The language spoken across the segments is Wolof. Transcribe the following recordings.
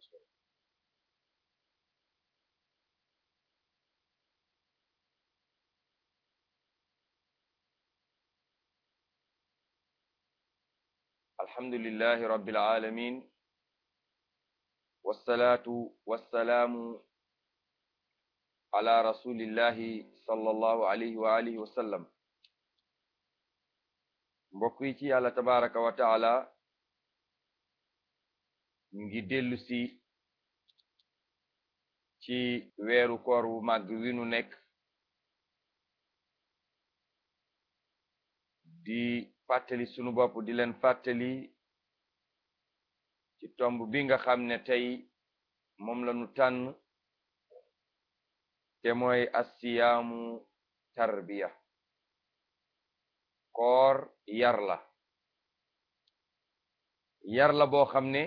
alhamdulillahi rabbil alamin wassalatu wassalamu ala rasulillahi sallallahu alayhi wa alihi wa sallam mbokk yi ci yàlla tabaraka wa taala ñu ngi dellu si ci weeru koor wu màgg wi nu nekk di fàttali sunu bopp di leen fàttali ci tomb bi nga xam ne tey moom lañu tànn te mooy assiyaamu tarbiya koor yar la yar la boo xam ne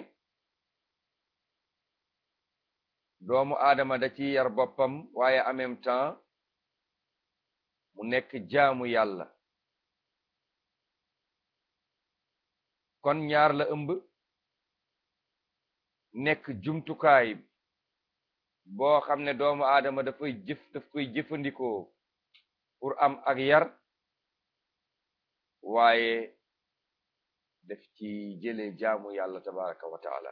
doomu aadama da ci yar boppam waaye en même temps mu nekk jaamu yàlla kon ñaar la ëmb nekk jumtukaay boo xam ne doomu aadama dafay jëf daf koy jëfandikoo pour am ak yar waaye daf ci jële jaamu yàlla tabaraka wa taala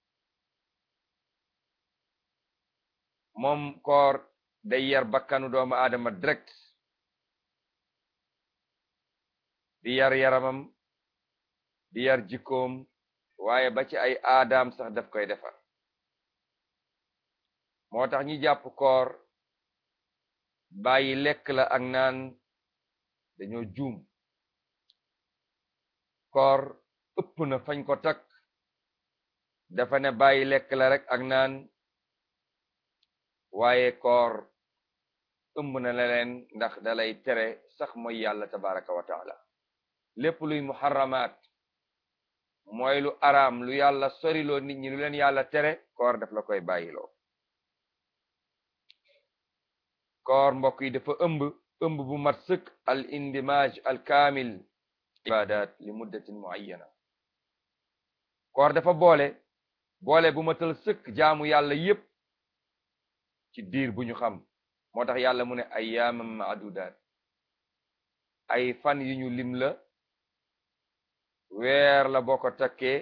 moom koor day yar bakkanu doomu aadama direct di yar yaramam di yar jikkoom waaye ba ci ay aadaam sax daf koy defar moo tax ñi jàpp koor bàyyi lekk la ak naan dañoo juum koor ëpp na fañ ko takk dafa ne bàyyi lekk la rek ak naan waaye koor ëmb na leneen ndax dalay tere sax mooy yàlla tabaraka wa taala lépp luy muharramaat mooy lu araam lu yàlla soriloo nit ñi lu leen yàlla tere koor daf la koy bàyyiloo koor mbokk yi dafa ëmb ëmb bu mat sëkk al indimaj al kaamil ibadat li muddatin muayyana koor dafa boole boole bu matal sëkk jaamu yàlla yépp ci diir bu ñu xam moo tax yàlla mu ne ayyaaman maadudaat ay fan yu ñu lim la weer la boo ko takkee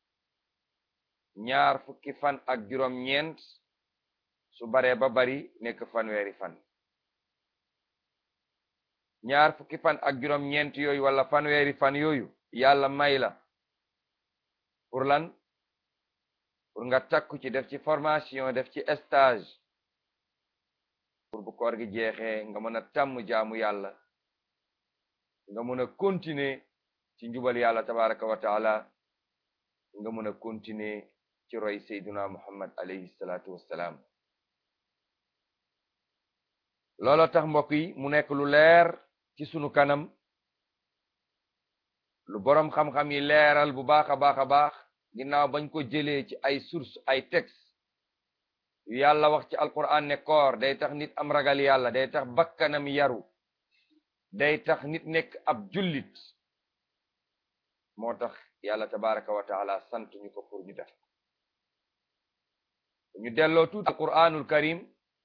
ñaar fukki fan ak juróom ñeent su baree ba bari nekk fanweeri fan ñaar fukki fan ak juróom ñeent yooyu wala fanweeri fan yooyu yàlla may la pour lan pour nga takku ci def ci formation def ci stage pour bu koor gi jeexee nga mën a tàmm jaamu yàlla nga mën a continuer ci njubal yàlla tabaraka wa taala nga mën a continuer ci roy sayduna muhammad alayhi salatu wassalaam looloo tax mbokk yi mu nekk lu leer ci sunu kanam lu boroom xam-xam yi leeral bu baax a baax a baax ginnaaw bañ ko jëlee ci ay source ay texte yu yàlla wax ci alquran ne koor day tax nit am ragal yàlla day tax bakkanam yaru day tax nit nekk ab jullit moo tax yàlla tabaraka wa taala sant ñu ko pour ñu def ñu delloo tuuti alquranul karim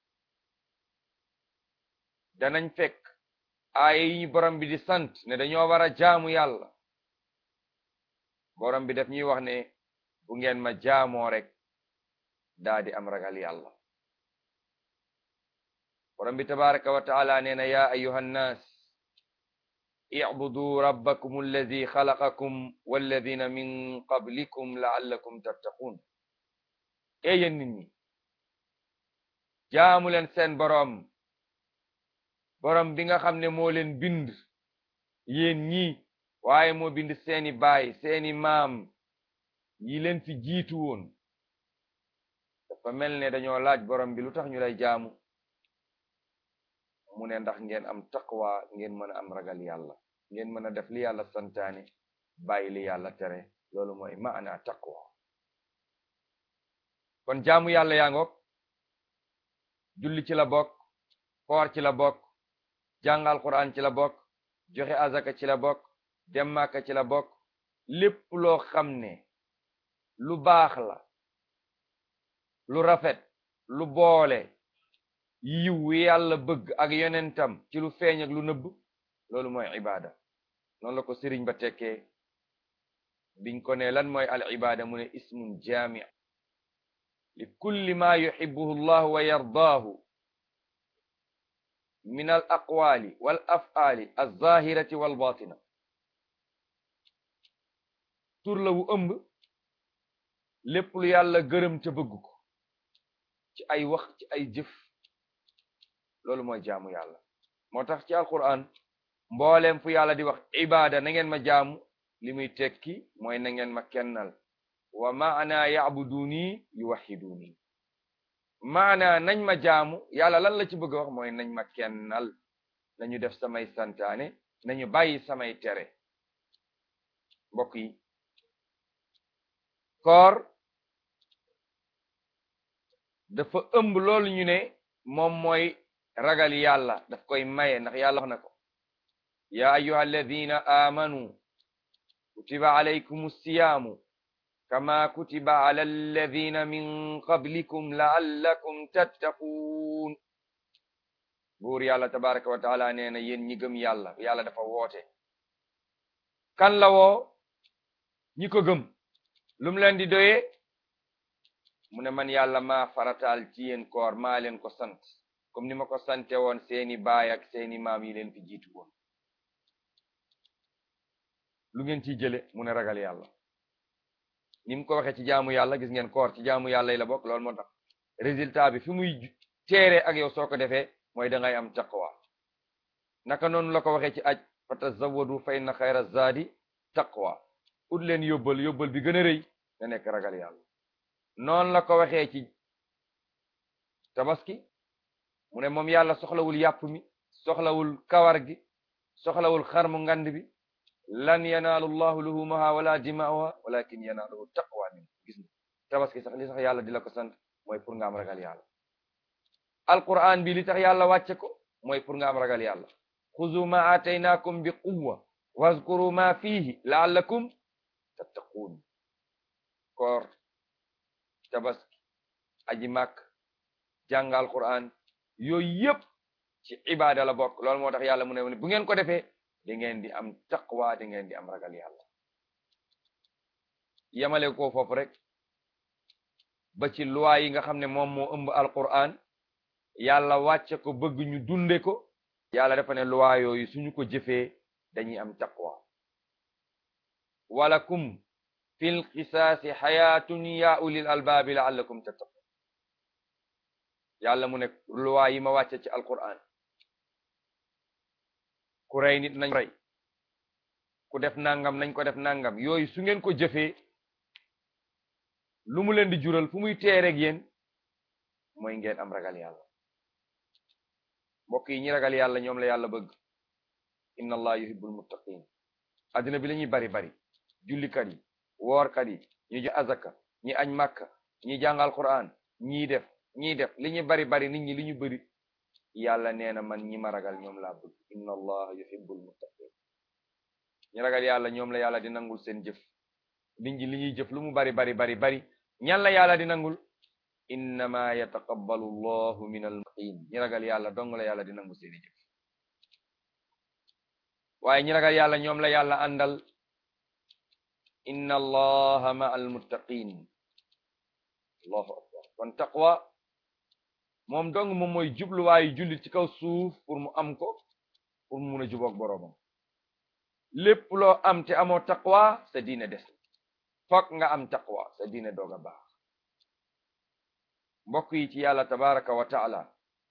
danañ fekk aaya yi ñu borom bi di sant ne dañoo war a jaamu yàlla borom bi def ñuy wax ne bu ngeen ma jaamoo rek daa di am ragal yàlla borom bi tabaraka wa taala nee na ya ayuha nnaas i'budu rabbakum alladi xalaqakum walladina min qablikum la'allakum tattaqun e yéen nit ñi jaamu leen seen boroom boroom bi nga xam ne moo leen bind yéen ñi waaye moo bind seeni baay seeni maam yi leen fi jiitu woon dafa mel ne dañoo laaj boroom bi lu tax ñu lay jaamu mu ne ndax ngeen am taqwa ngeen mën a am ragal yàlla ngeen mën a def li yàlla santaane bàyyi li yàlla tere loolu mooy maana taqwa kon jaamu yàlla yaa ngoog julli ci la bokk koor ci la bokk jàngal quran ci la bokk joxe azaka ci la bokk dem Màkka ci la bokk lépp loo xam ne lu baax la lu rafet lu boole yiw yàlla bëgg ak yonentam ci lu feeñ ak lu nëbb loolu mooy ibada noonu la ko sëriñ ba tekkee biñ ko ne lan mooy al ibada mu ne ismun jami li kulli ma yuhibbuhu llahu wa yardaahu min al aqwali wal af'ali alzahirati wal batina tur la wu ëmb lépp lu yàlla gërëm ca bëgg ko ci ay wax ci ay jëf loolu mooy jaamu yàlla moo tax ci alquran mbooleem fu yàlla di wax ibada na ngeen ma jaamu li muy tekki mooy na ngeen ma kennal wa maana yabuduni yuwahiduni maana nañ ma jaamu yàlla lan la ci bëgg a wax mooy nañ ma kennal nañu def samay santaane nañu bàyyi samay tere mbokk yi koor dafa ëmb loolu ñu ne moom mooy ragal yàlla daf koy maye ndax yàlla wax na ko ya ayyuha alladina amanu kutiba alaykum siyaamu kama kutiba ala alladina min qablikum la'allakum tattaquun buur yàlla tabaraka wa taala nee na yéen ñi gëm yàlla yàlla dafa woote kan la woo ñi ko gëm lum leen di doyee mu ne man yàlla maa farataal ci yéen koor maa leen ko sant comme ni ma ko sante woon seeni baay ak seeni maam yi leen fi jiitu woon lu ngeen ciy jële mu ne ragal yàlla ni mu ko waxee ci jaamu yàlla gis ngeen koor ci jaamu yàlla yi la bokk loolu moo tax résultat bi fi muy teere ak yow soo ko defee mooy da ngay am taqwa naka noonu la ko waxee ci aj fatazawwadu fa inna xayra zaadi taqwa ut leen yóbbal yóbbal bi gën a rëy na nekk ragal yàlla noonu la ko waxee ci tabaski mu ne moom yàlla soxlawul yàpp mi soxlawul kawar gi soxlawul xarmu ngand bi lan yanaalu llahu luhumaha wala dima'uha walakin yanaaluhu taqwa min gis nga tabaski sax li sax yàlla di la ko sant mooy pour nga am ragal yàlla alquran bi li tax yàlla wàcce ko mooy pour nga am ragal yàlla xuzu ma ataynakum bi quwwa wazkuru ma fihi la'allakum tattaquun koor tabaski aji màkk jàng alquran yooyu yëpp ci ibada la bokk loolu moo tax yàlla mu ne bu ngeen ko defee di ngeen di am taqwa di ngeen di am ragal yàlla yamale ko foofu rek ba ci loi yi nga xam ne moom moo ëmb alquran yàlla wàcce ko bëgg ñu dunde ko yàlla dafa ne loi yooyu suñu ko jëfee dañuy am taqwa walakum fil qisaasi xayaatun ya ulil albaabi la'allakum tattaqun yàlla mu ne loi yi ma wàcce ci alquran ku rey nit nañ rey ku def nangam nañ ko def nangam yooyu su ngeen ko jëfee lu mu leen di jural fu muy teereeg yéen mooy ngeen am ragal yàlla mbokk yi ñi ragal yàlla ñoom la yàlla bëgg inna allah yuhibbul muttaqin addina bi la ñuy bari bari jullikat yi woorkat yi ñu jox azaka ñi añ màkka ñi jàngal quran ñii def ñii def li ñu bari bari nit ñi li ñu bëri yàlla nee na man ñi ma ragal ñoom laa bëgg inna allah yuhibbul muttaqin ñi ragal yàlla ñoom la yàlla di nangul seen jëf nit ñi li ñuy jëf lu mu bari bari bari bari ñan la yàlla di nangul innama yataqabbalu allahu min almuttaqin ñi ragal yàlla dong la yàlla di nangul seeni jëf waaye ñi ragal yàlla ñoom la yàlla àndal inna allaha ma almuttaqin allahu akbar kon taqwa moom dong moom mooy jubluwaayu jullit ci kaw suuf pour mu am ko pour mu mun a juboog boroomam lépp loo am te amoo taqwa sa diine des fokk nga am taqwa sa diine doog a baax mbokk yi ci yàlla tabaraka wa taala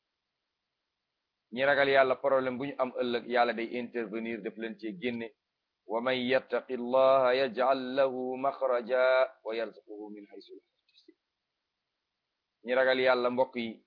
ñi ragal yàlla problème bu ñu am ëllëg yàlla day intervenir def leen ci génne wa man yattaqi llaha yaj'al lahu maxraja wa yarzuquhu min haythu la yahtasib ñi ragal yàlla mbokk yi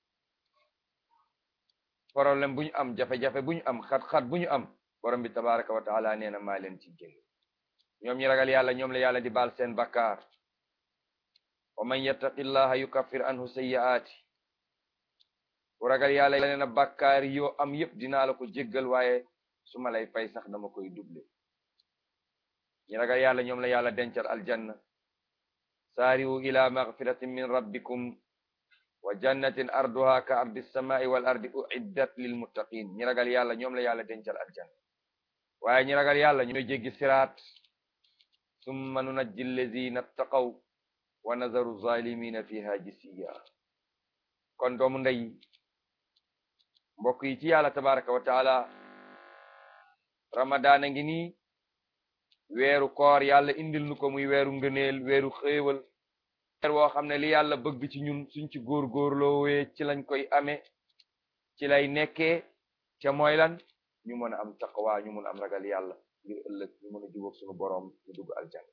problème bu ñu am jafe-jafe bu ñu am xat-xat bu ñu am borom bi tabaraka wa taala nee na maa leen ci génne ñoom ñi ragal yàlla ñoom la yàlla di baal seen bakkaar wa man yattaqi llaha yukaffir anhu sayyi'aati ku ragal yàlla nee na bakkaar yoo am yépp dinaa la ko jéggal waaye su ma lay fay sax dama koy double ñi ragal yàlla ñoom la yàlla dencal aljanna saari'u ila maghfiratin min rabbikum wa jannatin arduha ka ardi samai wal ardi uiddat lil muttaqin ñi ragal yàlla ñoom la yàlla dencal aljanna waaye ñi ragal yàlla ñooy jéggi siraat summa nunajji allazina ttaqaw wa nazaru zalimina fiha jisiya kon doomu ndey mbokk yi ci yàlla tabaraka wa taala ramadaan a ngi nii weeru koor yàlla indil nu ko muy weeru ngëneel weeru xéewal weer woo xam ne li yàlla bëgg ci ñun suñ ci góorgóorloowee ci lañ koy amee ci lay nekkee ca mooy lan ñu mën a am taqwa ñu mën a am ragal yàlla ngir ëllëg ñu mën a jubóog suñu boroom ñu dugg aljanna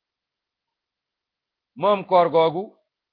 moom koor googu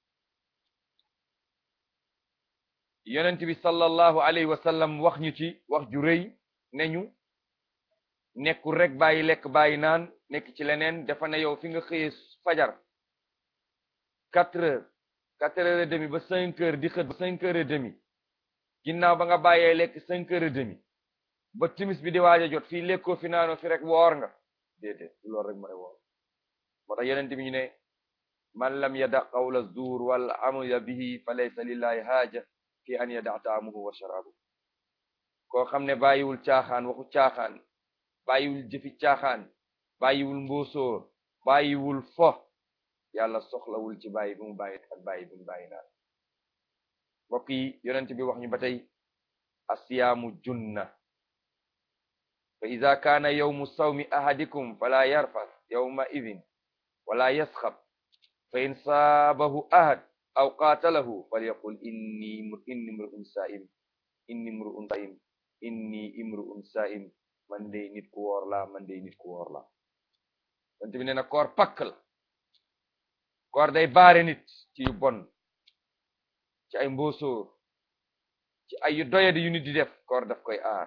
yonent bi sallallahu alayhi wa sallam wax ñu ci wax ju rëy ne ñu nekkul rek bàyyi lekk bàyyi naan nekk ci leneen dafa ne yow fi nga xëyee fajar quatre heures quatre heures et demi ba cinq heures di xët ba cinq heures et demi ginnaaw ba nga bàyyee lekk cinq heures et demi ba timis bi di waaj a jot fii lekkoo fi naanoo fi rek woor nga déedéet loolu rek mooy woor moo tax yonent bi ñu ne man lam yada qawla zuur wal amala bihi fa laysa lillahi haaja fi an yada taamuhu wa sharabu koo xam ne bàyyiwul caaxaan waxu caaxaan bàyyiwul jëfi caaxaan bàyyiwul mbóosóor bàyyiwul fo yàlla soxlawul ci bàyyi bi mu bàyyi ak bàyyi bi mu bàyyi naan mbokk yi yonent bi wax ñu ba tey asiyaamu junna fa ida kaana yawmu sawmi ahadikum fala yarfas yawma idin wala yasxab fa in saabahu ahad aw qaatalahu falyaqul inni inni imru'un saa'im inni imru'un saa'im inni imru'un saa'im man de nit ku woor la man de nit ku woor la yonent bi nee na koor pakk la koor day baare nit ci yu bon ci ay mbóosóor ci ay yu doyadi yu nit di def koor daf koy aar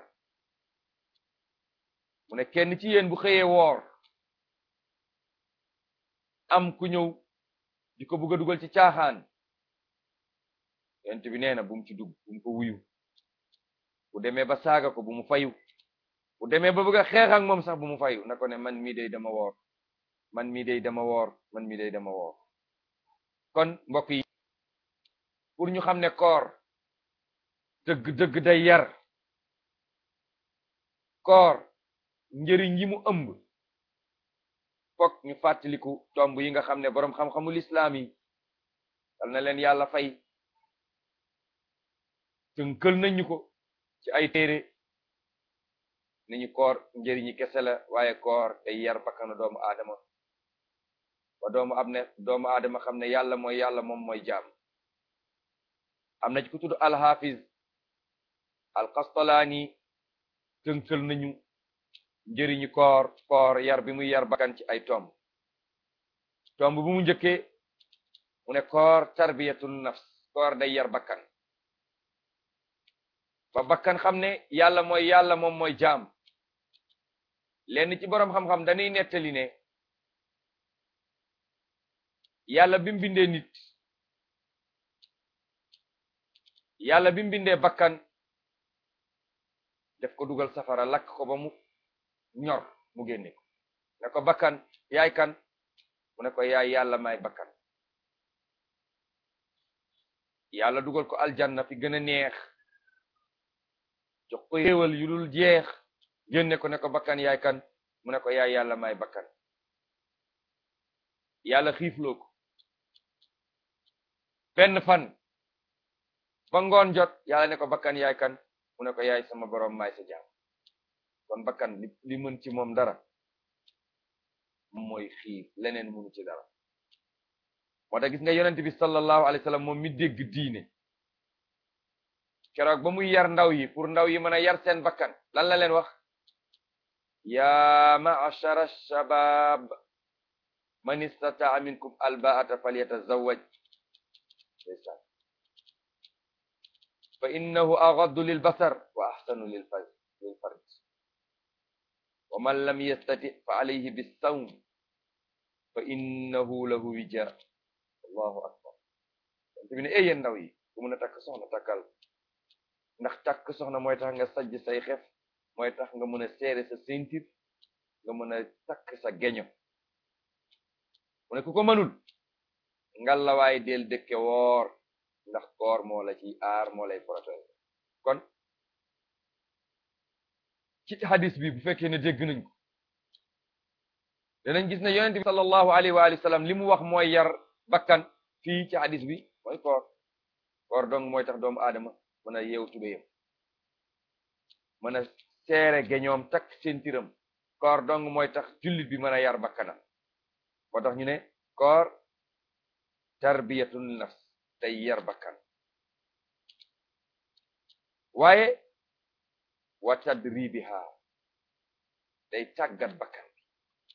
mu ne kenn ci yéen bu xëyee woor am ku ñëw di ko bëgg a dugal ci caaxaan yonent bi nee na bu mu ci dugg bu mu ko wuyu bu demee ba saaga ko bu mu fayu bu demee ba bëgg a xeex ak moom sax bu mu fayu na ko ne man mii day dama woor man mii day dama woor man mii day dama woor kon mbokk yi pour ñu xam ne koor dëgg dëgg day yar koor njëriñ yi mu ëmb fokk ñu fàttaliku tomb yi nga xam ne boroom xam-xamul islaam yi dal na leen yàlla fay tënkal nañu ko ci ay téere nañu koor njëriñi kese la waaye koor day yar bakkanu doomu aadama ba doomu am ne doomu aadama xam ne yàlla mooy yàlla moom mooy jaam am na ci ku tudd alxafiz alqastalaani tënkal nañu njëriñu koor koor yar bi muy yar bakkan ci ay tomb tomb bu mu njëkkee mu ne koor tarbiyatun nafs koor day yar bakkan ba bakkan xam ne yàlla mooy yàlla moom mooy jaam lenn ci boroom xam-xam dañuy nettali ne yàlla bi mu bindee nit yàlla bi mu bindee bakkan def ko dugal safara lakk ko ba mu ñor mu génne ko ne ko bakkan yaay kan mu ne ko yaay yàlla may bakkan yàlla dugal ko aljanna fi gën a neex jox ko yéewal yu dul jeex génne ko ne ko bakkan yaay kan mu ne ko yaay yàlla may bakkan yàlla xiifloo ko benn fan ba ngoon jot yàlla ne ko bakkan yaay kan mu ne ko yaay sama boroom may sa jaam kon bakkan li li mën ci moom dara mooy xiif leneen mënu ci dara moo tax gis nga yonent bi sallallahu alayhi wa sallam moom mi dégg diine keroog ba muy yar ndaw yi pour ndaw yi mën a yar seen bakkan lan la leen wax ya ma'ashara shabab man istata'a minkum alba'ata falyatazawwaj fa innahu aghaddu lil basar wa ahsanu lil farj wa man lam yastati fa alayhi bis-sawm fa innahu lahu wija allahu akbar te bi ne ay yéen ndaw yi ku mën a takk soxna takkal ndax takk soxna mooy tax nga sajj say xef mooy tax nga mën a seere sa ceinture nga mën a takk sa geño mu ne ku ko mënul ngalawaay del dëkke woor ndax koor moo la ci aar moo lay protéger kon ci hadis bi bu fekkee ne dégg nañ ko danañ gis ne yonent bi sallallahu alayhi wa alihi wa sallam li mu wax mooy yar bakkan fii ci hadis bi mooy koor koor dong mooy tax doomu aadama mën a yeew tubéyam mën a seere geñoom takk sentiram koor dong mooy tax jullit bi mën a yar bakkanam moo tax ñu ne koor tarbiyatul nafs day yar bakkan waaye wa tadribiha day tàggat bakkan bi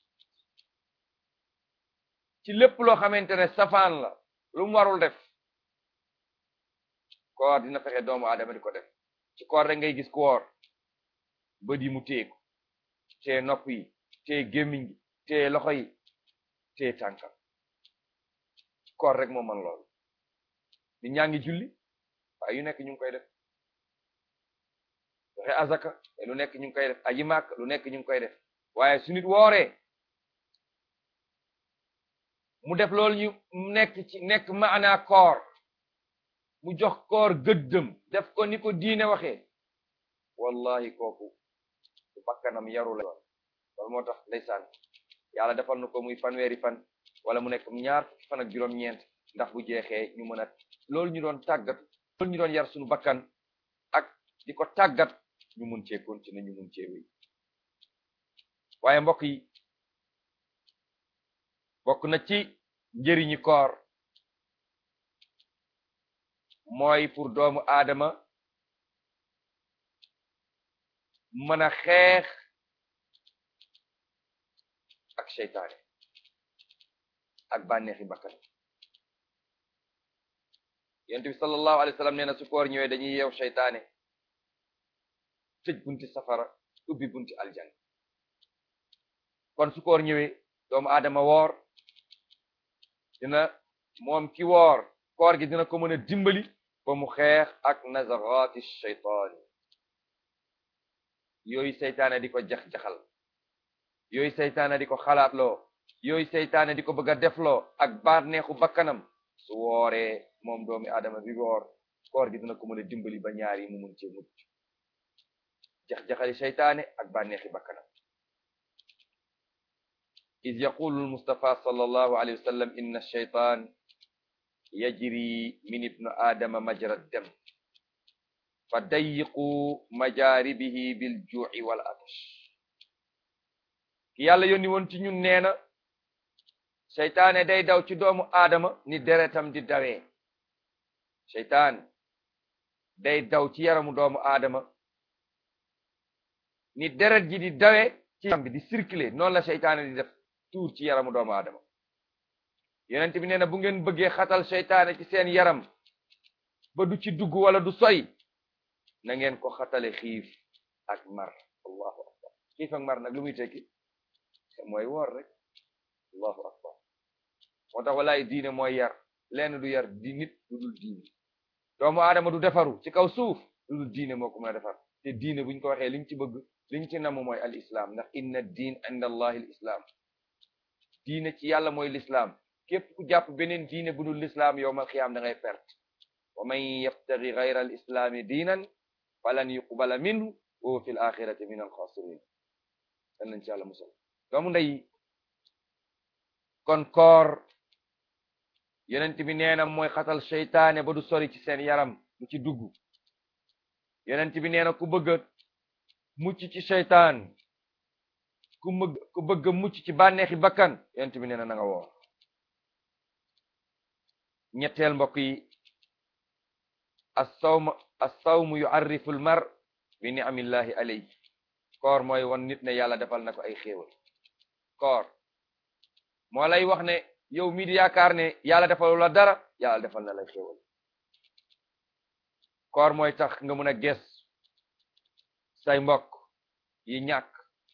ci lépp loo xamante ne safaan la lu mu warul def koor dina fexe doomu aadama di ko def ci koor rek ngay gis ku woor bët yi mu téeku tee nopp yi tee gémmiñ gi tee loxo yi tee tànkam koor rek moo man loolu di ñaa ngi julli waaye yu nekk ñu ngi koy def joxe azaka lu nekk ñu ngi koy def aji màkk lu nekk ñu ngi koy def waaye su nit wooree mu def loolu ñu nekk ci nekk maanaa koor mu jox koor gëddëm def ko ni ko diine waxee wallahi kooku su bakkanam yaru la loolu moo tax ndeysaan yàlla defal na ko muy fanweeri fan wala mu nekk ñaar fukki fan ak juróom-ñeent ndax bu jeexee ñu mën a loolu ñu doon tàggat loolu ñu doon yar suñu bakkan ak di ko tàggat ñu mun cee continuer ñu mun cee wéy waaye mbokk yi bokk na ci njëriñi koor mooy pour doomu aadama mën a xeex ak seytaane ak bànneexi bakkan yonent bi sallallahu alayhi wa sallam nee na su koor ñëwee dañuy yeew seytaane tëj bunti safara ubbi bunti aljan kon su koor ñëwee doomu aadama woor dina moom ki woor koor gi dina ko mën a dimbali ba mu xeex ak nazarati shaytaan yooyu seytaane di ko jax-jaxal yooyu seytaane di ko xalaatloo yooyu seytaane di ko bëgg a defloo ak bànneexu bakkanam su wooree moom doomi aadama bi woor koor gi dina ko mën a dimbali ba ñaar yi mu mun cee mucc jax-jaxali seytaane ak bànneexi bakkanam iz yaqulu almustafa sallallahu alayhi wa sallam inna shaytan yajri min ibnu aadama majra dam fa dayiqu majaaribihi bil juu'i wal atash ki yàlla yónni woon ci ñun nee na seytaane day daw ci doomu aadama ni deretam di dawee seytaan day daw ci yaramu doomu aadama ni deret ji di dawee ci yaram bi di circuler noonu la seytaane di def tuur ci yaramu doomu aadama yonent bi nee na bu ngeen bëggee xatal seytaane ci seen yaram ba du ci dugg wala du soy na ngeen ko xatale xiif ak mar allahu akbar xiif ak mar nag lu muy tekki mooy woor rek allahu akbar moo tax walaay diine mooy yar lenn du yar di nit lu dul diine doomu aadama du defaru ci kaw suuf lu dul diine moo ko mën a defar te diine buñ ko waxee liñ ci bëgg liñ ci namm mooy al islam ndax inna diin inda allahi al islam diine ci yàlla mooy l'islam képp ku jàpp beneen diine bu dul l'islam yowmal xiyaam da ngay perte wa man yabtagi gayra al islami diinan falan yuqbala minhu wa huwa fi l axirati min al xasirin dan nañ ci yàlla musal doomu ndey kon koor yonent bi nee na mooy xatal seytaane ba du sori ci seen yaram du ci dugg yonent bi nee na ku bëgg mucc ci seytaan ku mëgg ku bëgg mucc ci bànneexi bakkan yonent bi nee na na nga woor ñetteel mbokk yi as-sawm as-sawmu yu'arrifu al-mar bi ni'amillahi alayhi koor mooy won nit ne yàlla defal na ko ay xéewal koor moo lay wax ne yow mii di yaakaar ne yàlla defalu la dara yàlla defal na lay xéewal koor mooy tax nga mën a ges say mbokk yi ñàkk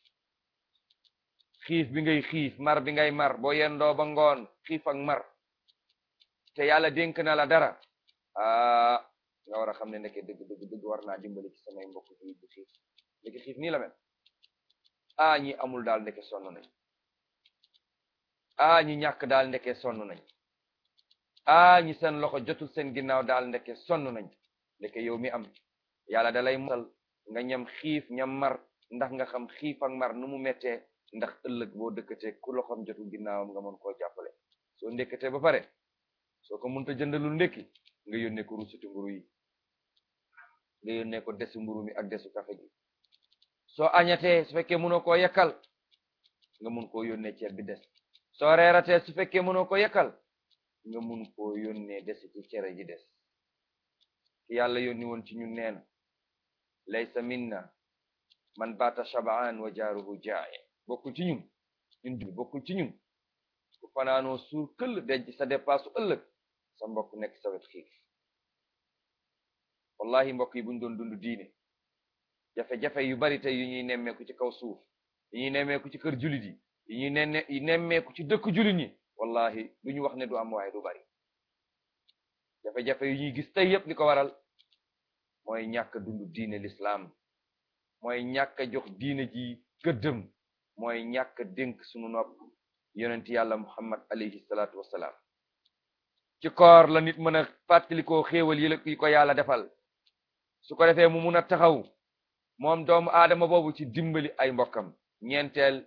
xiif bi ngay xiif mar bi ngay mar boo yendoo ba ngoon xiif ak mar te yàlla dénk na la dara ah nga war a xam ne ndeke dëgg dëgg dëgg war naa dimbali ci samay mbokk yi di xiif ndeke xiif nii la mel ah ñi amul daal ndeke sonn nañ ah ñi ñàkk daal ndeke sonn nañ ah ñi seen loxo jotul seen ginnaaw daal ndeke sonn nañ ndeke yow mi am yàlla da lay musal nga ñam xiif ñam mar ndax nga xam xiif ak mar nu mu mettee ndax ëllëg boo dëkkatee ku loxoom jotul ginnaawam nga mën koo jàppale soo ndekkatee ba pare soo ko mënta jëndalul ndekki nga yónnee ko rusuti mburu yi nga yónnee ko desu mburu mi ak desu kafe gi soo añatee su fekkee mënoo koo yekkal nga mun koo yónnee ceeb bi des soo reeratee su fekkee mënoo ko yekkal nga mun koo yónnee des ci cere ji des ki yàlla yónni woon ci ñun neen laysa minna man baata shabaan wa jaaruhu jaa'i bokkul ci ñun ñun julli bokkul ci ñun ku fanaanoo suur këll denc sa dépasse ëllëg sa mbokk nekk sa wet xiif wallahi mbokk yi buñ doon dund diine jafe-jafe yu bari tey yu ñuy nemmeeku ci kaw suuf yu ñuy nemmeeku ci kër jullit yi yu ñuy nenne nemmeeku ci dëkk jullit ñi wallahi du ñu wax ne du am waaye du bari jafe-jafe yu ñuy gis tey yépp li ko waral mooy ñàkk dund diine l'islam mooy ñàkk a jox diine ji gëddëm mooy ñàkk a dénk sunu nopp yonent yàlla muhammad alayhi salaatu wassalaam ci koor la nit mën a fàttalikoo xéewal yi la yi ko yàlla defal su ko defee mu mun a taxaw moom doomu aadama boobu ci dimbali ay mbokkam ñeenteel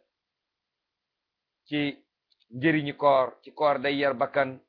ci njëriñi koor ci koor day yar bakkan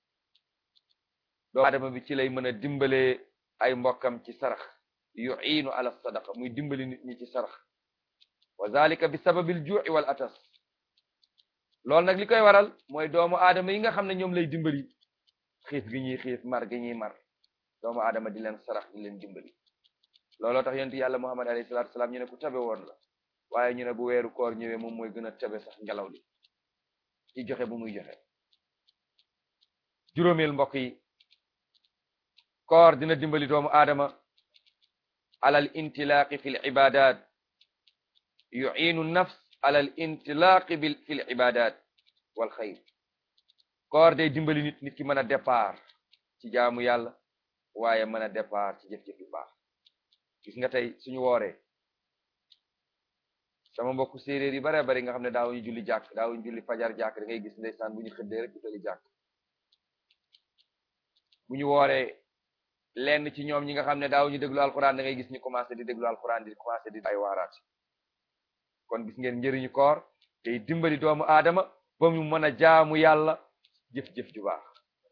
doomu aadama bi ci lay mën a dimbalee ay mbokkam ci sarax yu'iinu ala sadaqa muy dimbali nit ñi ci sarax wa zalika bi sababil ju'i wal atas loolu nag li koy waral mooy doomu aadama yi nga xam ne ñoom lay dimbali xiif gi ñuy xiif mar gi ñuy mar doomu aadama di leen sarax di leen dimbali looloo tax yonent yàlla muhammad alayhi salaatu salaam ñu ne ku tabe woon la waaye ñu ne bu weeru koor ñëwee moom mooy gën a tabe sax ngelaw li ci joxe bu muy joxe juróomeel mbokk yi koor dina dimbali doomu aadama alal intilaaqi fi l ibadat yu'iinu nafs alal intilaaqi bil fi l ibadat wal xayr koor day dimbali nit nit ki mën a départ ci jaamu yàlla waaye mën a départ ci jëf-jëf yu baax gis nga tey suñu wooree sama mbokku séeréer yi bare bari nga xam ne daawuñu julli jàkk daawuñu julli fajar jàkk da ngay gis ndeysaan bu ñu xëddee rek utali jàkk bu ñu wooree lenn ci ñoom ñi nga xam ne daawuñu déglu alxuraan da ngay gis ñu commencé di déglu alxuraan di commencé di ay waaraat kon gis ngeen njëriñu koor tey dimbali doomu aadama ba mu mën a jaamu yàlla jëf-jëf ju baax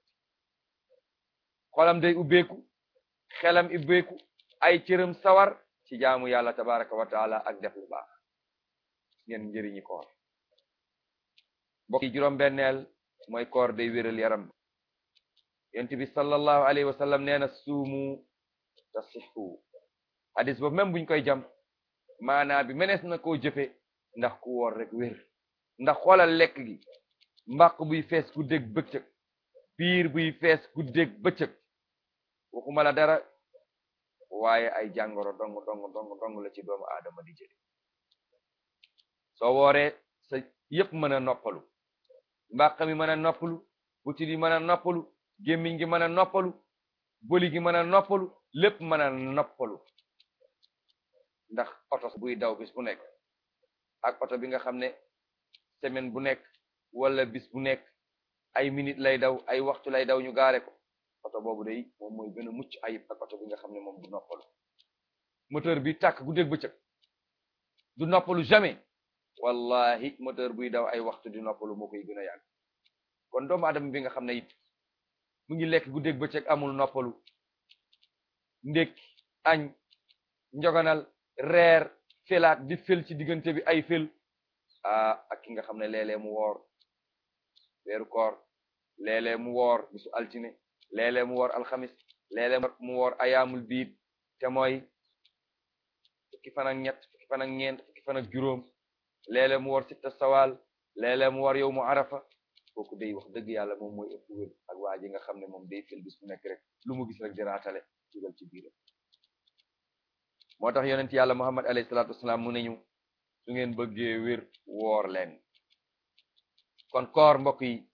xolam day ubbeeku xelam ubbeeku ay cëram sawar ci jaamu yàlla tabaraka wa taala ak def lu baax ngeen njëriñi koor mbokk yi juróom benneel mooy koor day wéral yaram yonent bi sallallahu alayhi wa sallam nee na suumu tasixu hadis boobu même buñ koy jam maanaa bi menees na koo jëfe ndax ku woor rek wér ndax xoolal lekk gi mbaq buy fees guddeeg bëccëg biir buy fees guddeeg bëccëg waxuma la dara waaye ay jàngoro dong dong dong dong la ci doomu aadama di jële soo wooree sa yépp mën a noppalu mbaq mi mën a noppalu butit yi mën a noppalu gémmiñ gi mën a noppalu boli gi mën a noppalu lépp mën a noppalu ndax oto buy daw bis bu nekk ak oto bi nga xam ne semaine bu nekk wala bis bu nekk ay minute lay daw ay waxtu lay daw ñu gaare ko oto boobu day moom mooy gën a mucc ayib ak oto bi nga xam ne moom du noppalu moteur bi tàkk guddeeg bëccëg du noppalu jamais wallahi moteur buy daw ay waxtu di noppalu moo koy gën a yàgg kon doomu adama bi nga xam ne it mu ngi lekk guddeeg bëccëg amul noppalu ndékki añ njoganal reer felaat di fel ci diggante bi ay fel ah ak ki nga xam ne léeg-léeg mu woor weeru koor léeg-léeg mu woor bisu altine léeg-léeg mu woor alxamis léeg-léeg mu woor ayaamul biid te mooy fukki fan ak ñett fukki fan ak ñeent fukki fan ak juróom léeg-léeg mu woor sitta sawal léeg-léeg mu woor yow mu arafa kooku day wax dëgg yàlla moom mooy ëpp wér ak waa ji nga xam ne moom day fel bis bu nekk rek lu mu gis rek di raatale dugal ci biiram moo tax yonent yàlla muhammad alayhi salaatu wasalaam mu neñu su ngeen bëggee wér woor leen kon koor mbokk yi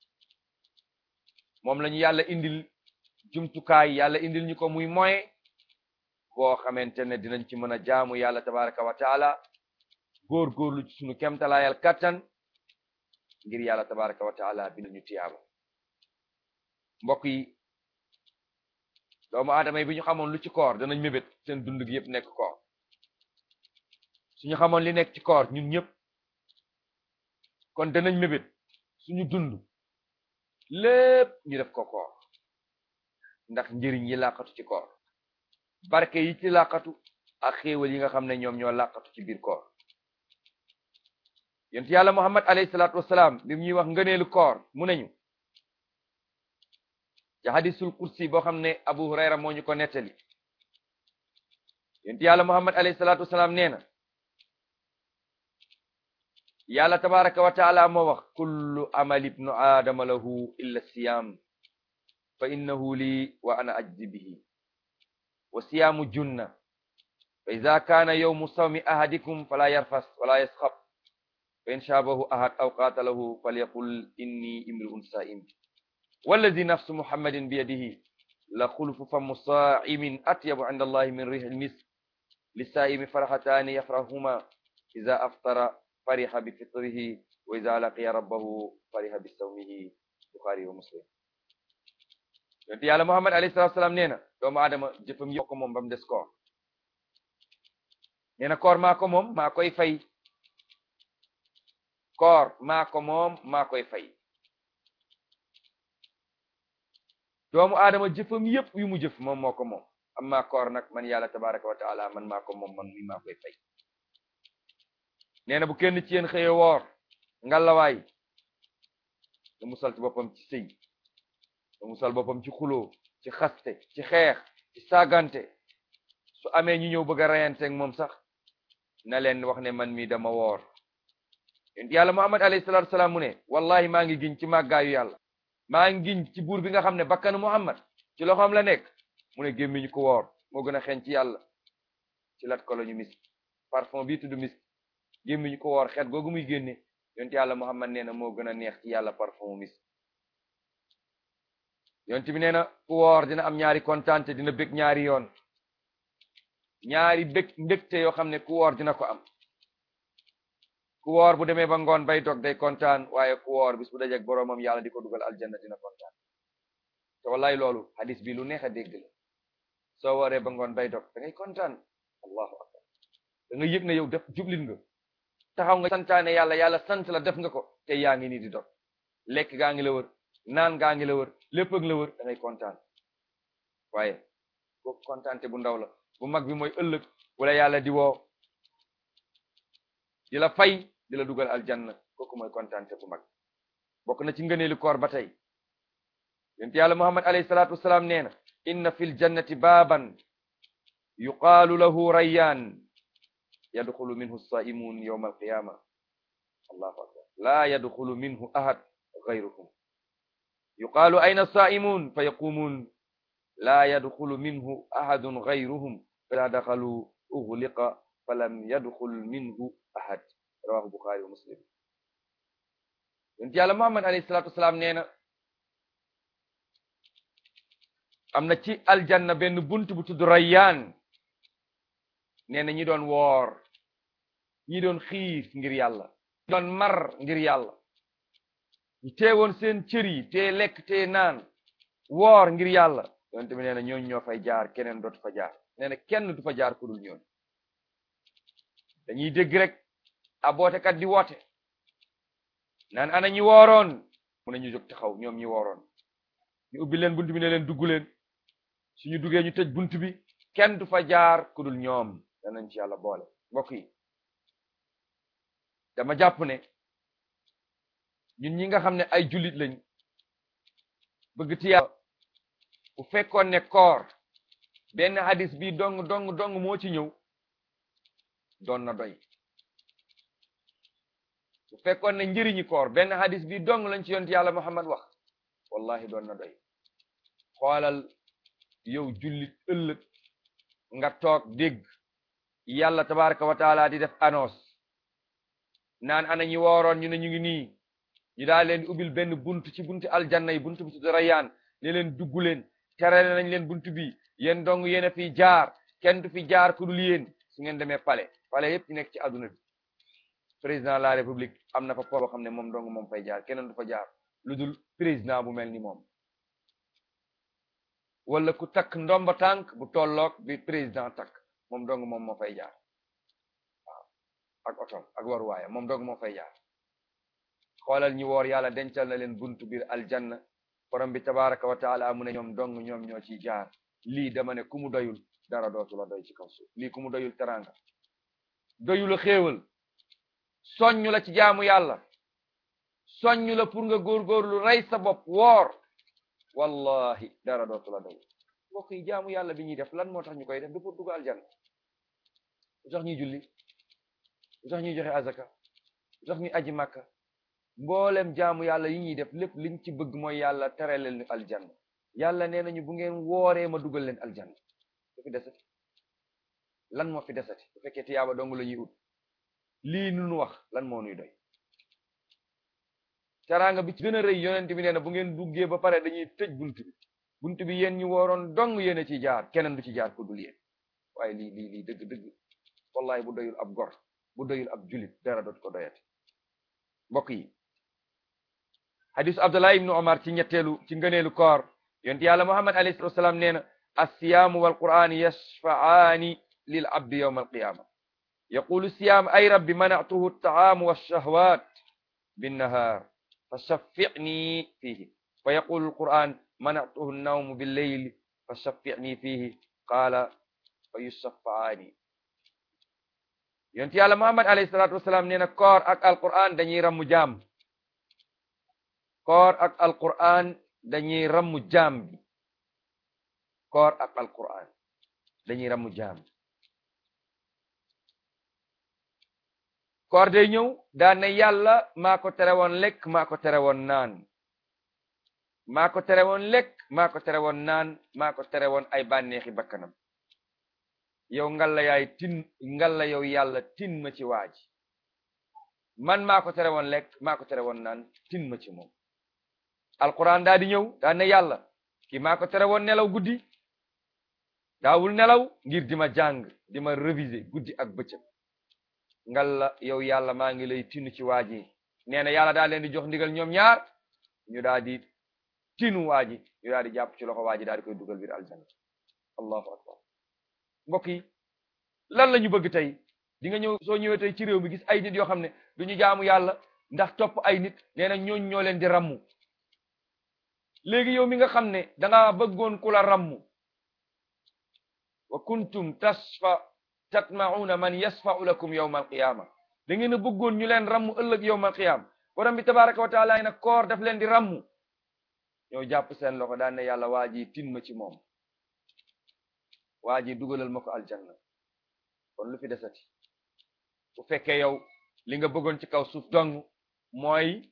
moom lañu yàlla indil jumtukaay yàlla indil ñu ko muy moyen boo xamante ne dinañ ci mën a jaamu yàlla tabaraka wa taala góor-góorlu ci sunu kemtalaayal kattan ngir yàlla tabaraka wa taala bi ñu tiyaaba mbokk yi doomu aadama yi bi ñu xamoon lu ci koor danañ mébét seen dund gi yëpp nekk koor suñu xamoon li nekk ci koor ñun ñëpp kon danañ mébét suñu dund lépp ñu def ko koor ndax njëriñ yi làqatu ci koor barke yi ci làqatu ak xéewal yi nga xam ne ñoom ñoo làqatu ci biir koor yonent yàlla muhammad alayhi salaatu wasalaam bi ñuy wax ngëneelu koor mu nañu ci hadisul kursi boo xam ne abu hurayra moo ñu ko nettali yonent yàlla muhammad alayhi salaatu wasalaam nee na yàlla tabaraka wa taala moo wax kullu amali ibnu aadama lahu illa siyam fa innahu lii wa ana ajzi bihi wa siyaamu junna fa ida kaana yawmu sawmi ahadikum fala yarfas wala yasxab fa in shaabahu ahad aw qaatalahu falyaqul inni imri'un saa'im wallazi nafsu muhammadin biyadihi la xulufu famu saa'imin atyabu inda allahi min rihil misk lissaa'imi farxataani yafrahuma ida aftara fariha bi fitrihi wa ida laqiya rabbahu fariha bi sawmihi buxaari wa muslim yonte yàlla muhammad alayhi salatu wasalaam nee na doomu aadama jëfam yëpp ko moom ba mu des koor nee na koor maa ko moom maa koy fay koor maa ko moom maa koy fay doomu aadama jëfam yëpp yu mu jëf moom moo ko moom amma koor nag man yàlla tabaraka wa taala man maa ko moom man mi maa koy fay nee na bu kenn ci yéen xëye woor ngalawaay da musal ci boppam ci sëy da musal boppam ci xuloo ci xaste ci xeex ci saagante su amee ñu ñëw bëgg a reyanteeg moom sax na leen wax ne man mi dama woor yonent yàlla muhammad alayhi salatu wasalaam mu ne wallahi maa ngi giñ ci màggaayu yàlla maa ngi giñ ci buur bi nga xam ne bakkanu muhammad ci loxoom la nekk mu ne gémmiñu ko woor moo gën a xeeñ ci yàlla ci lat ko la ñu misk parfum bii tudd misk gémmiñu ko woor xeet googu muy génne yonent yàlla muhammad nee na moo gën a neex ci yàlla parfum misk yonent bi nee na ku woor dina am ñaari kontaante dina bég ñaari yoon ñaari bég mbégte yoo xam ne ku woor dina ko am ku woor bu demee ba ngoon bay dog day kontaan waaye ku woor bis bu dajeek boroomam yàlla di ko dugal aljanna dina kontaan te wallaay loolu hadis bi lu neex a dégg la soo wooree ba ngoon bay dog da ngay kontaan allahu akbar da nga yëg ne yow def jublit nga taxaw nga santaane yàlla yàlla sant la def nga ko te yaa ngi nii di dog lekk gaa ngi la wër naan gaa ngi la wër lépp ak la wër da ngay kontaan waaye kooku kontaante bu ndaw la bu mag bi mooy ëllëg wala yàlla di woo di la fay di la dugal aljanna kooku mooy kontaante bu mag bokk na ci ngëneelu koor ba tey yonent yàlla muhammad alayhi salaatu wasalaam nee na inna fil jannati baaban yuqaalu lahu rayyaan yadxulu minhu saimun yawma alqiyama allahu akbar laa yadxulu minhu ahad gayruhum yuqaalu ayna saimun fa yaqumun laa yadxulu minhu ahadun gayruhum fa ida daxalu ughliqa falam yadxul minhu ahad rawahu buxaari wa muslim yonent yàlla muhammad alayhi salatu wasalaam nee na am na ci aljanna benn bunt bu tudd rayyaan nee na ñi doon woor ñi doon xiif ngir yàlla ñi doon mar ngir yàlla ñu teewoon seen cër yi te lekk te naan woor ngir yàlla yonent bi nee na ñooñu ñoo fay jaar keneen dootu fa jaar nee na kenn du fa jaar ku dul ñooñu dañuy dégg rek a bootekat di woote naan ana ñi wooroon mu ne ñu jóg taxaw ñoom ñi wooroon ñu ubbi leen bunt bi ne leen dugg leen suñu duggee ñu tëj bunt bi kenn du fa jaar ku dul ñoom danañ ci yàlla boole mbokk yi dama jàpp ne ñun ñi nga xam ne ay jullit lañ bëgg ci yàlla bu fekkoon ne koor benn hadis bi dong dong dong moo ci ñëw doon na doy bu fekkoon ne njëriñi koor benn hadis bi dong lañ ci yonent yàlla Muhammad wax wallahi doon na doy xoolal yow jullit ëllëg nga toog dégg yàlla tabaraka wa taala di def annonce naan ana ñi wooroon ñu ne ñu ngi nii ñu daal leen di ubbil benn bunt ci buntu aljanna yi buntu bi tudd Rayaan ne leen dugg leen terale nañ leen buntu bi yéen dong yéen a fi jaar kenn du fi jaar ku dul yéen su ngeen demee palais palais yépp ñu nekk ci àdduna bi président de la république am na fa po boo xam ne moom dong moom fay jaar keneen du fa jaar lu dul président bu mel ni moom wala ku takk ndomba tànk bu tolloog bi président takk moom dong moom moo fay jaar waaw ak otom ak waruwaayam moom dong moo fay jaar xoolal ñi woor yàlla dencal na leen buntu biir aljanna borom bi tabaraka wa taala mu ne ñoom dong ñoom ñoo ciy jaar lii dama ne ku mu doyul dara dootu la doy ci kaw suuf lii ku mu doyul teranga doyula xéewal soññu la ci jaamu yàlla soññu la pour nga góorgóorlu rey sa bopp woor wallahi dara dootu la doy mbokk yi jaamu yàlla bi ñuy def lan moo tax ñu koy def du pour dugg aljanna lu tax ñuy julli lu tax ñuy joxe azaka lu tax ñuy aji màkka mboolem jaamu yàlla yi ñuy def lépp liñ ci bëgg mooy yàlla tere leen aljanna yàlla nee nañu bu ngeen wooree ma dugal leen aljanna lu fi desati lan moo fi desati bu fekkee tiyaaba dong la ñuy ut lii nu nu wax lan moo nuy doy teraanga bi ci gën a rëy yonent bi nee na bu ngeen duggee ba pare dañuy tëj bunt bi bunt bi yéen ñu wooroon dong yéen a ci jaar keneen du ci jaar ku dul yéen waaye lii lii lii dëgg dëgg wallahi bu doyul ab gor bu doyul ab julit dara dootu ko doyati mbokk yi hadisu abdullah ibnu omar ci ñetteelu ci ngëneelu koor yonent yàlla muhammad alayhi salatu wasalaam nee na alsiyaamu walqur'an yashfa'aani lil abdi yawma alqiyama yaqulu siyaam ay rabbi mana'tuhu at-ta'aamu wash-shahwaat bin-nahaar فشفعني فيه ويقول القرآن منعته النوم بالليل فشفعني فيه قال فيشفعاني yonent yàlla Muhammad alayhi salaatu wasalaam nee na koor ak alquran dañuy rammu jaam koor ak alquran dañuy rammu jaam bi koor ak alquran dañuy rammu jaam koor day ñëw daan ne yàlla maa ko tere woon lekk maa ko tere woon naan maa ko tere woon lekk maa ko tere woon naan maa ko tere woon ay bànneexi bakkanam yow ngalla yaay tin ngalla yow yàlla tin ma ci waaji man maa ko tere woon lekk maa ko tere woon naan tin ma ci moom alquran daa di ñëw daan ne yàlla ki maa ko tere woon nelaw guddi daawul nelaw ngir di ma jàng di ma réviser guddi ak bëccëg ngalla yow yàlla maa ngi lay tinu ci waaji nee na yàlla daa leen di jox ndigal ñoom ñaar ñu daa di tinu waaji ñu daa di jàpp ci loxo waaji daa di koy dugal biir aljanna allahu akbar mbokk yi lan la ñu bëgg tey di nga ñëw soo ñëwee tey ci réew mi gis ay nit yoo xam ne du ñu jaamu yàlla ndax topp ay nit nee na ñooñ ñoo leen di rammu léegi yow mi nga xam ne danga bëggoon ku la rammu wa kuntum tasfa tatma'una man yasfa'u lakum yawma alqiyama da ngeen a bëggoon ñu leen rammu ëllëg yawma alqiyama borom bi tabaraka wa taala nag koor daf leen di rammu ñoo jàpp seen loxo daan ne yàlla waa ji tin ma ci moom waa ji dugalal ma ko aljanna kon lu fi desati bu fekkee yow li nga bëggoon ci kaw suuf dong mooy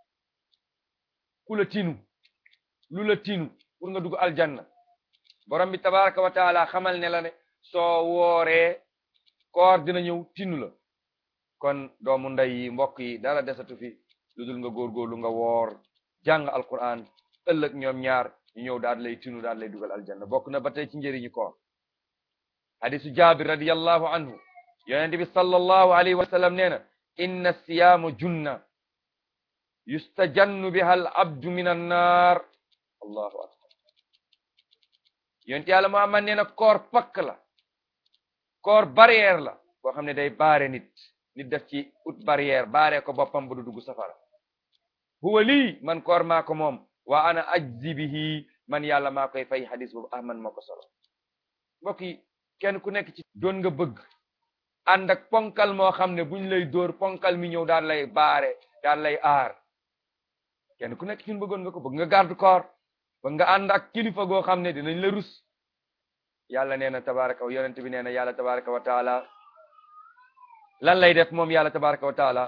ku la tinu lu la tinu pour nga dugg aljanna borom bi tabaraka wa taala xamal ne la ne soo wooree koor dina ñëw tinu la kon doomu ndey yi mbokk yi dara desatu fi lu dul nga góorgóorlu nga woor jàng alquran ëllëg ñoom ñaar ñu ñëw daal lay tinu daal lay dugal aljanna bokk na ba tey ci njëriñu koor hadisu jabir radiyallahu anhu yonent bi sallallahu alayhi wa sallam nee na inna siyaamu junna yustajannu biha al abdu min annar allahu akbar yonent yàlla muhammad nee na koor pakk la koor barrière la boo xam ne day baare nit nit def ci ut barrière baare ko boppam bu du dugg safara huwa lii man koor maa ko moom wa ana ajzi bihi man yàlla maa koy fay hadis boobu ahmad moo ko solo mbokk yi kenn ku nekk ci doon nga bëgg ànd ak ponkal moo xam ne buñ lay dóor ponkal mi ñëw daan lay baare daan lay aar kenn ku nekk ci ñun bëggoon nga ko bëgg nga garde corps bëgg nga ànd ak kilifa goo xam ne dinañ la rus yàlla nee na tabaraka wa yonent bi nee na yàlla tabaraka wa taala lan lay def moom yàlla tabaraka wa taala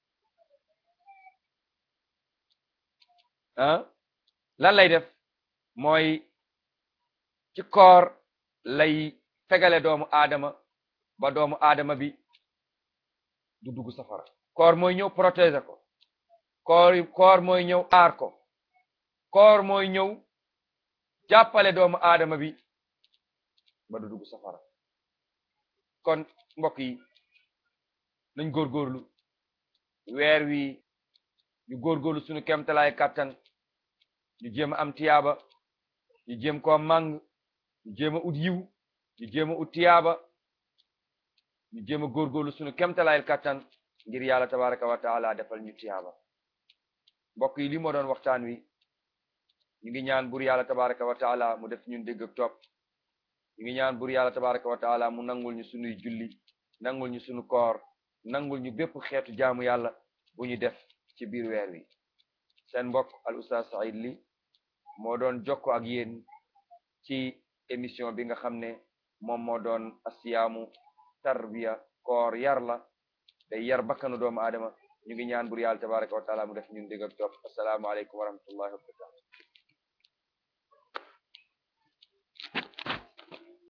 ah lan lay def mooy ci koor lay fegale doomu aadama ba doomu aadama bi du dugg safara koor mooy ñëw protéger ko koor koor mooy ñëw aar ko koor mooy ñëw jàppale doomu aadama bi ba du dugg safara kon mbokk yi nañ góorgóorlu weer wi ñu góorgóorlu suñu kemtalaay kàttan ñu jéem a am tiyaaba ñu jéem koo màng ñu jéem a ut yiw ñu jéem a ut tiyaaba ñu jéem a góorgóorlu suñu kemtalaayil kattan ngir yàlla tabaraka wa taala defal ñu tiyaaba mbokk yi li moo doon waxtaan wi ñu ngi ñaan bur yàlla tabaraka wa taala mu def ñun dégg ak topp ñu ngi ñaan bur yàlla tabaraka wa taala mu nangul ñu sunuy julli nangul ñu sunu koor nangul ñu bépp xeetu jaamu yàlla bu ñu def ci biir weer wi seen mbokk al ustaz Saïd Ly moo doon jokko ak yéen ci émission bi nga xam ne moom moo doon asiyaamu tarbiya koor yar la day yar bakkanu doomu aadama ñu ngi ñaan bur yàlla tabaraka wa taala mu def ñun dégg ak topp assalaamu aleykum wa rahmatullahi wa barakatuh